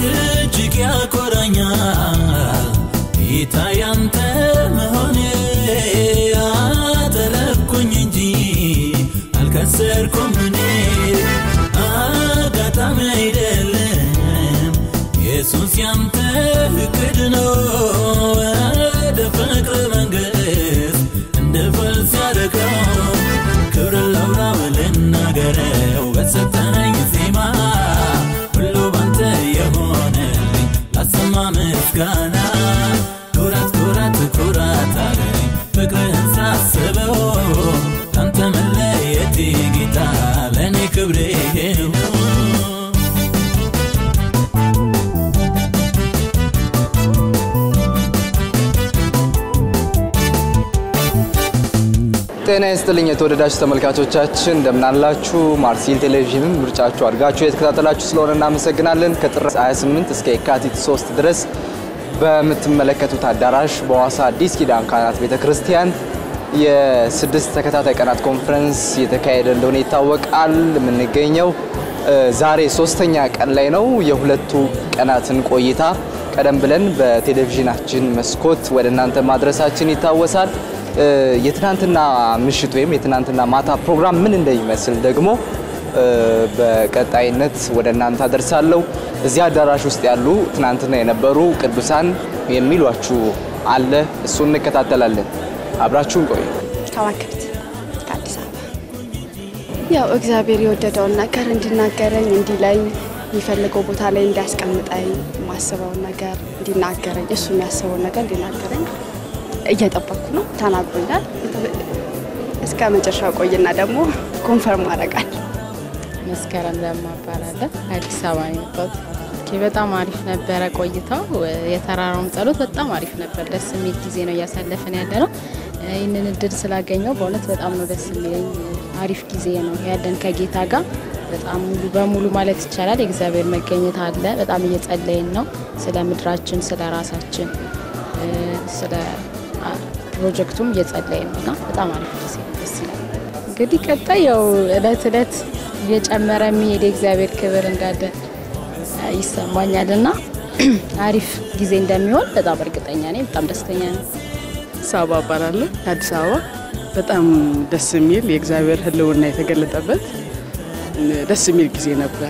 እጅግ ያኮራኛል ጌታ ያንተ መሆኔ አተረፍኩኝ እንጂ አልከሰርኩም እኔ አጋጣሚ አይደለም ኢየሱስ ያንተ እቅድ ነው ወደ ፍቅር መንግሥት እንድፈልስ ያደረገው ክብር ለውራው ልናገረው በሰጠነኝ ዜማ ሁሉ ባንተ የሆነልኝ ላሰማ ምስጋና ኩራት ኩራት ኩራት አለኝ ፍቅርህን ሳስበው ካንተ መለየቴ ጌታ ለእኔ ክብሬ ነው ጤና ይስጥልኝ የተወደዳችሁ ተመልካቾቻችን እንደምናላችሁ። ማርሲል ቴሌቪዥንን ምርጫችሁ አድርጋችሁ የተከታተላችሁ ስለሆነ እናመሰግናለን። ከጥር 28 እስከ የካቲት 3 ድረስ በምትመለከቱት አዳራሽ በሐዋሳ አዲስ ኪዳን ካህናት ቤተ ክርስቲያን የስድስት ተከታታይ ቀናት ኮንፈረንስ የተካሄደ እንደሆነ ይታወቃል። የምንገኘው ዛሬ ሶስተኛ ቀን ላይ ነው። የሁለቱ ቀናትን ቆይታ ቀደም ብለን በቴሌቪዥናችን መስኮት ወደ እናንተ ማድረሳችን ይታወሳል። የትናንትና ምሽት ወይም የትናንትና ማታ ፕሮግራም ምን እንደሚመስል ደግሞ በቀጣይነት ወደ እናንተ አደርሳለሁ። እዚህ አዳራሽ ውስጥ ያሉ ትናንትና የነበሩ ቅዱሳን የሚሏችሁ አለ፣ እሱን እንከታተላለን። አብራችሁን ቆዩ። ከዋክብት ከአዲስ አበባ ያው እግዚአብሔር የወደደውን ነገር እንዲናገረኝ እንዲለኝ የሚፈልገው ቦታ ላይ እንዲያስቀምጠኝ የማስበውን ነገር እንዲናገረኝ እሱ የሚያስበውን ነገር እንዲናገረኝ እየጠበቅኩ ነው። ተናግሮኛል። እስከ መጨረሻው ቆይና ደግሞ ኮንፈርም አደርጋል። መስከረም ለማ እባላለሁ። አዲስ አበባ ነው የመጣሁት። ኦኬ፣ በጣም አሪፍ ነበረ ቆይታው። የተራራውም ጸሎት በጣም አሪፍ ነበር። ደስ የሚል ጊዜ ነው እያሳለፍን ያለ ነው። ይህንን እድል ስላገኘው በእውነት በጣም ነው ደስ የሚለኝ። አሪፍ ጊዜ ነው ያለን ከጌታ ጋር በጣም ሙሉ በሙሉ ማለት ይቻላል የእግዚአብሔር መገኘት አለ። በጣም እየጸለይን ነው ስለ ምድራችን፣ ስለ ራሳችን፣ ስለ ፕሮጀክቱም እየጸለይን ነው እና በጣም አሪፍ ጊዜ ደስ ይላል። እንግዲህ ቀጣይ ያው እለት እለት እየጨመረ የሚሄድ የእግዚአብሔር ክብር እንዳለ ይሰማኛል እና አሪፍ ጊዜ እንደሚሆን በጣም እርግጠኛ ነኝ። በጣም ደስተኛ ነኝ። ሳባ እባላለሁ ከአዲስ አበባ። በጣም ደስ የሚል የእግዚአብሔር ሕልውና የተገለጠበት ደስ የሚል ጊዜ ነበር።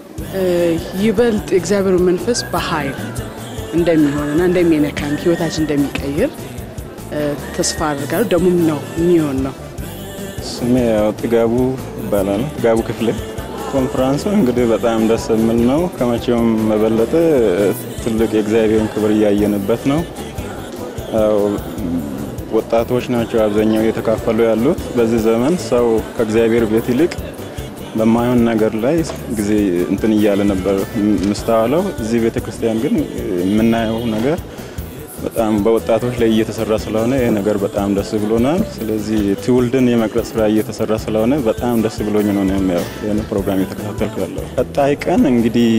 ይበልጥ የእግዚአብሔር መንፈስ በኃይል እንደሚሆንና እንደሚነካን ህይወታችን እንደሚቀይር ተስፋ አድርጋለሁ። ደግሞም ነው የሚሆን ነው። ስሜ ያው ጥጋቡ ይባላል። ጥጋቡ ክፍሌ። ኮንፈረንሱ እንግዲህ በጣም ደስ የሚል ነው። ከመቼውም በበለጠ ትልቅ የእግዚአብሔርን ክብር እያየንበት ነው። ያው ወጣቶች ናቸው አብዛኛው እየተካፈሉ ያሉት። በዚህ ዘመን ሰው ከእግዚአብሔር ቤት ይልቅ በማይሆን ነገር ላይ ጊዜ እንትን እያለ ነበር ምስተዋለው። እዚህ ቤተ ክርስቲያን ግን የምናየው ነገር በጣም በወጣቶች ላይ እየተሰራ ስለሆነ ይህ ነገር በጣም ደስ ብሎናል። ስለዚህ ትውልድን የመቅረጽ ስራ እየተሰራ ስለሆነ በጣም ደስ ብሎኝ ነው ያው ይህን ፕሮግራም የተከታተልኩ ያለው። ቀጣይ ቀን እንግዲህ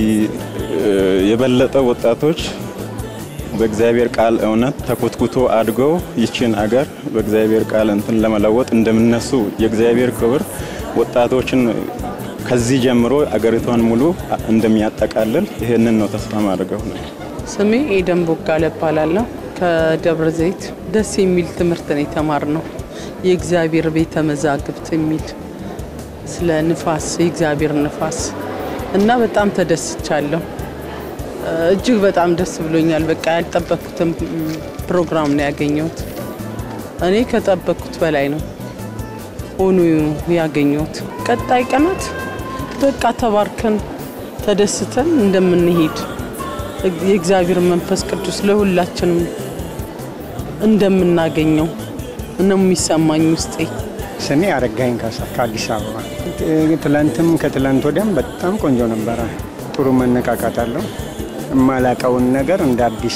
የበለጠ ወጣቶች በእግዚአብሔር ቃል እውነት ተኮትኩቶ አድገው ይችን አገር በእግዚአብሔር ቃል እንትን ለመለወጥ እንደምነሱ የእግዚአብሔር ክብር ወጣቶችን ከዚህ ጀምሮ አገሪቷን ሙሉ እንደሚያጠቃልል ይህንን ነው ተስፋ ማድረገው ነው። ስሜ ኤደን ቦጋለ እባላለሁ ከደብረ ዘይት። ደስ የሚል ትምህርት ነው የተማርነው። የእግዚአብሔር ቤተ መዛግብት የሚል ስለ ንፋስ፣ የእግዚአብሔር ንፋስ እና በጣም ተደስቻለሁ። እጅግ በጣም ደስ ብሎኛል። በቃ ያልጠበቅኩትም ፕሮግራም ነው ያገኘሁት። እኔ ከጠበቅኩት በላይ ነው ሆኖ ያገኘሁት። ቀጣይ ቀናት በቃ ተባርከን ተደስተን እንደምንሄድ የእግዚአብሔር መንፈስ ቅዱስ ለሁላችንም እንደምናገኘው ነው የሚሰማኝ ውስጤ። ስሜ አረጋኝ ካሳ ከአዲስ አበባ። ትላንትም ከትላንት ወዲያም በጣም ቆንጆ ነበረ። ጥሩ መነቃቃት አለው። የማላቀውን ነገር እንደ አዲስ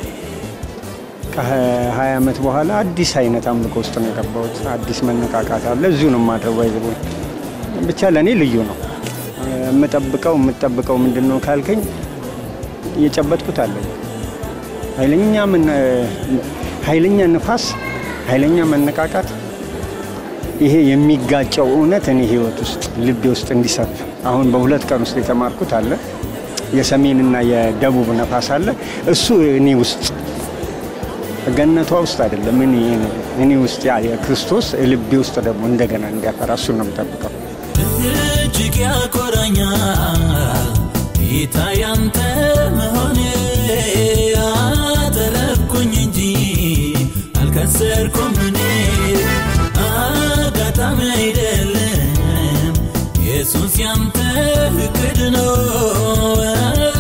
ከ20 ዓመት በኋላ አዲስ አይነት አምልኮ ውስጥ ነው የገባሁት። አዲስ መነቃቃት አለ። እዚሁ ነው የማድረው። ባይዘቦ ብቻ ለእኔ ልዩ ነው። የምጠብቀው የምጠብቀው ምንድን ነው ካልከኝ እየጨበጥኩት አለኝ። ኃይለኛ ኃይለኛ ንፋስ፣ ኃይለኛ መነቃቃት፣ ይሄ የሚጋጨው እውነት እኔ ህይወት ውስጥ ልቤ ውስጥ እንዲሰፍ አሁን በሁለት ቀን ውስጥ የተማርኩት አለ። የሰሜንና የደቡብ ነፋስ አለ። እሱ እኔ ውስጥ ገነቷ ውስጥ አይደለም እኔ እኔ ውስጥ ያ የክርስቶስ ልቤ ውስጥ ደግሞ እንደገና እንዲያፈራ እሱን ነው የምጠብቀው። እጅግ ያኮራኛል ጌታ ያንተ መሆኔ አተረፍኩኝ እንጂ አልከሰርኩም እኔ አጋጣሚ አይደለም ኢየሱስ ያንተ እቅድ ነው